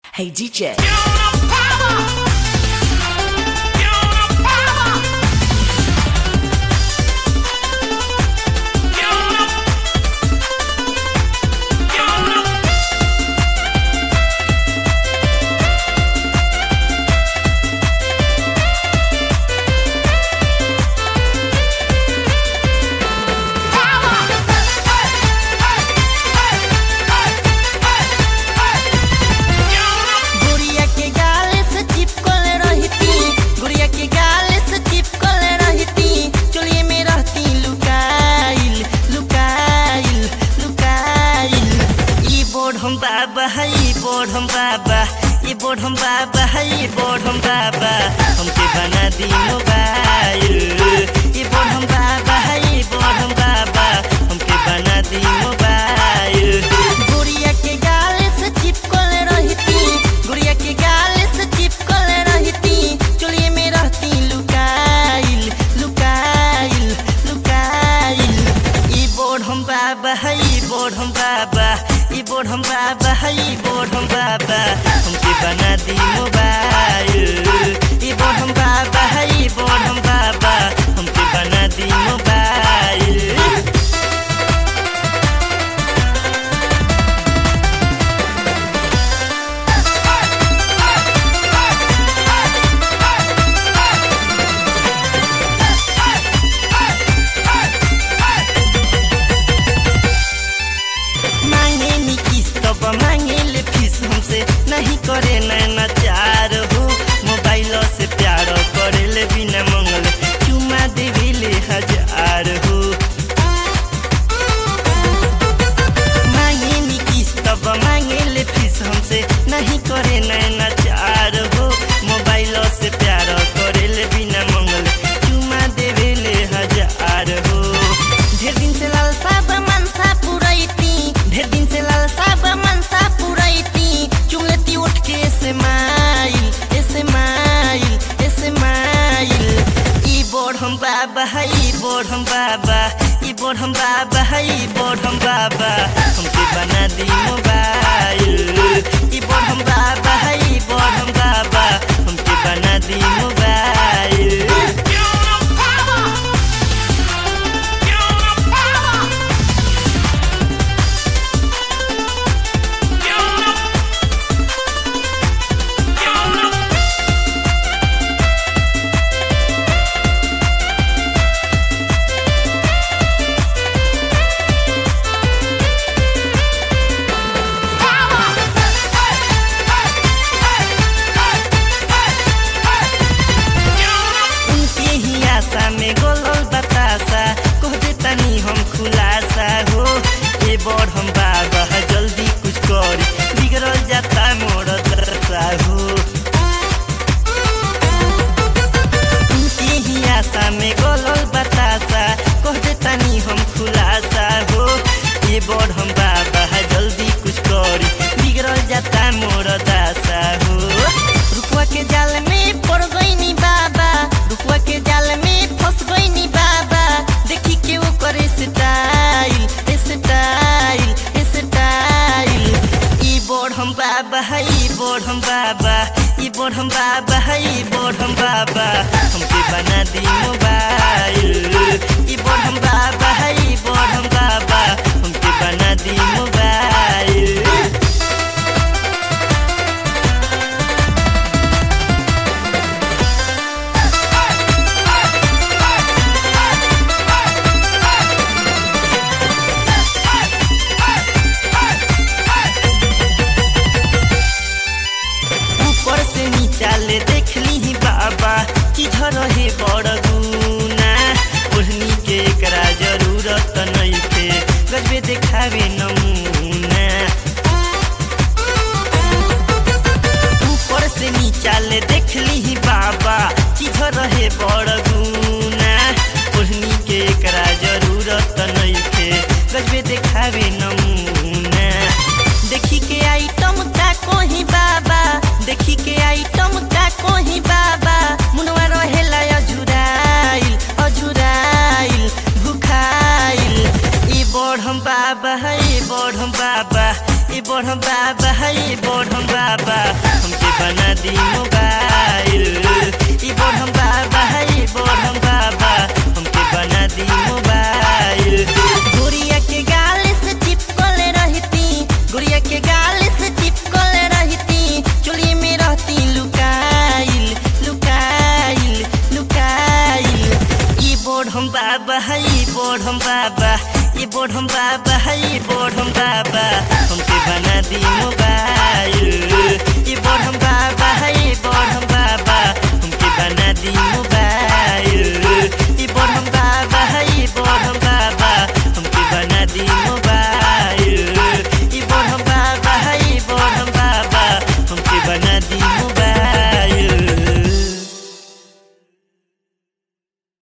Hey DJ. गुड़िया के गाल से चिपकल रहती गुड़िया के गाल से चिपकल रहती चोलिए में रहती लुकाइल लुकाइल लुकाइल ई बोर्ड हम बाबा है ई बोर्ड हम बाबा ई बोर्ड हम बाबा है ई बोर्ड हम बाबा हमके बना दी मोबाइल ई बोर्ड हम बाबा है ई बोर्ड हम बाबा हमके बना दी मोबाइल गुड़िया के गाल से चिपकल रहती गुड़िया के गाल से चिपकल रहती चोलिए में रहती लुकाइल लुकाइल लुकाइल ई बोर्ड हम बाबा है ई बोर्ड हम बाबा ई बोर्ड हम बाबा है ई बोर्ड हम बाबा हमके बना दी मोबाइल ई बोर्ड हम बाबा है ई बोर्ड हम बाबा हमके बना दी मोबाइल मांगे नी किस्त बा मांगे ले फीस हमसे नहीं करे नैना चार हो मोबाइल से प्यार करे ले बिना मंगल चुमा देवे ले हजार हो मांगे नी किस्त बा मांगे ले फीस हमसे नहीं करे नैना चार हो मोबाइल से प्यार करे ले बिना मंगल चुमा देवे ले हजार हो ढेर दिन से लालसा बा मनसा पुरैती ढेर दिन से लालसा बा मनसा पुरैती चुंगलती उठ के ऐसे माइल ऐसे माइल ऐसे माइल ई बोर्ड हम बाबा है ई बोर्ड हम बाबा ई बोर्ड हम बाबा है ई बोर्ड हम बाबा हमके बना दी मोबाइल ई बोर्ड हम बाबा है ई बोर्ड हम बाबा हमके बना दी मोबाइल उनके ही आशा में गोलल बतासा कह देतानी हम खुलासा हो ए बड़ हम बाबा जल्दी कुछ करी बिगड़ल जाता मोर दशा हो उनके ही आशा में गोलल बतासा कह देतानी हम खुलासा हो ए बड़ हम बाबा जल्दी कुछ करी बिगड़ल जाता मोर दशा हो रुकवा के जाल में पड़ गईनी बाबा रुकवा के जाल में फंस गईनी बाबा देखी के वो करे स्टाइल स्टाइल स्टाइल ई बोर्ड हम बाबा है ई बोर्ड हम बाबा ई बोर्ड हम बाबा है ई बोर्ड हम बाबा हमके बना दी मोबाइल ई बोर्ड हम बाबा है ई बोर्ड हम बाबा हमके बना दी मोबाइल ऊपर से नीचा ले देख ली बाबा कि रहे बड़ गुना ओढ़नी के एकरा जरूरत नहीं थे गजबे देखावे नमूना ऊपर से नीचा ले देख ली बाबा कि रहे बड़ गुना ओढ़नी के एकरा जरूरत नहीं थे गजबे देखावे नमूना देखी के आइटम का कोही बाबा देखी के आइटम का कोही बाबा मुनवा रहेला अझुराइल अझुराइल भुखाइल ई बड़ हम बाबा है ई बड़ हम बाबा ई बढ़म बाबा है बढ़म बाबा बढ़म बाबा ये बढ़म बाबा हमके बना दी मोबाइल